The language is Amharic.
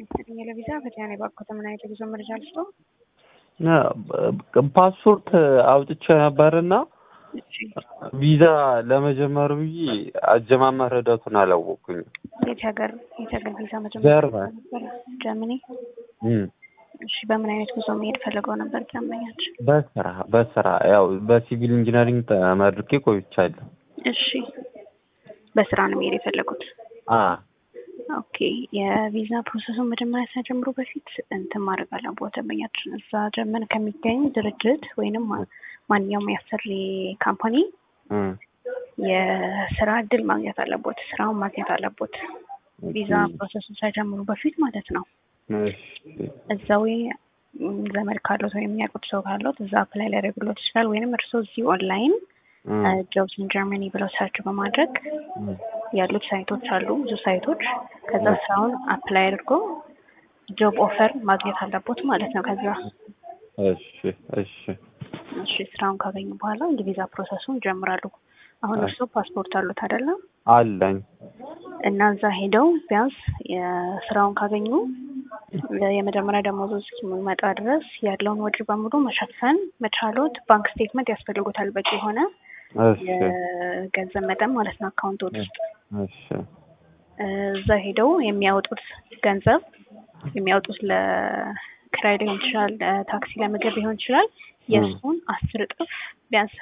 ይስጥልኝ ለቪዛ ፈቲያን የባኮተ ምን አይነት የጉዞ መረጃ ልስጦ? ፓስፖርት አውጥቼ ነበርና ቪዛ ለመጀመር ብዬ አጀማመር ሂደቱን አላወቅኩኝም። የት ሀገር የት ሀገር ቪዛ መጀመር ጀርመን ነበረ? ጀርመኒ። እም፣ እሺ በምን አይነት ጉዞ መሄድ ፈልገው ነበር ጀመኛች? በስራ በስራ ያው በሲቪል ኢንጂነሪንግ ተመርቄ ቆይቻለሁ። እሺ በስራ ነው መሄድ የፈለጉት? አ ኦኬ የቪዛ ፕሮሰሱን መጀመሪያ ሳይጀምሩ በፊት እንትን ማድረግ አለብዎት። ደንበኛችን እዛ ጀርመን ከሚገኝ ድርጅት ወይንም ማ- ማንኛውም ያሰሪ ካምፓኒ እም፣ የስራ እድል ማግኘት አለቦት። ስራውን ማግኘት አለቦት። ቪዛ ፕሮሰሱን ሳይጀምሩ በፊት ማለት ነው። እሺ፣ እዛው ም፣ ዘመድ ካሉት ወይም የሚያውቁት ሰው ካሉት እዛ አፕላይ ሊያደርግሎት ይችላል። ወይንም እርስዎ እዚህ ኦንላይን እም፣ ጆብስ ኢን ጀርመኒ ብለው ሰርች በማድረግ እም፣ ያሉት ሳይቶች አሉ፣ ብዙ ሳይቶች። ከዛ ስራውን አፕላይ አድርጎ ጆብ ኦፈር ማግኘት አለቦት ማለት ነው። ከዛ እሺ፣ እሺ፣ እሺ ስራውን ካገኙ በኋላ የቪዛ ፕሮሰሱን ይጀምራሉ። አሁን እርስዎ ፓስፖርት አሉት አይደለም? አለኝ። እና እዛ ሄደው ቢያንስ የስራውን ካገኙ የመጀመሪያ ደሞዙ እስኪመጣ ድረስ ያለውን ወጪ በሙሉ መሸፈን መቻሎት ባንክ ስቴትመንት ያስፈልጉታል። በቂ የሆነ እሺ፣ የገንዘብ መጠን ማለት ነው አካውንቶች ውስጥ እሺ፣ እዛ ሄደው የሚያወጡት ገንዘብ የሚያወጡት ለክራይ ሊሆን ይችላል፣ ለታክሲ፣ ለምግብ ሊሆን ይችላል። የእሱን አስር እጥፍ ቢያንስ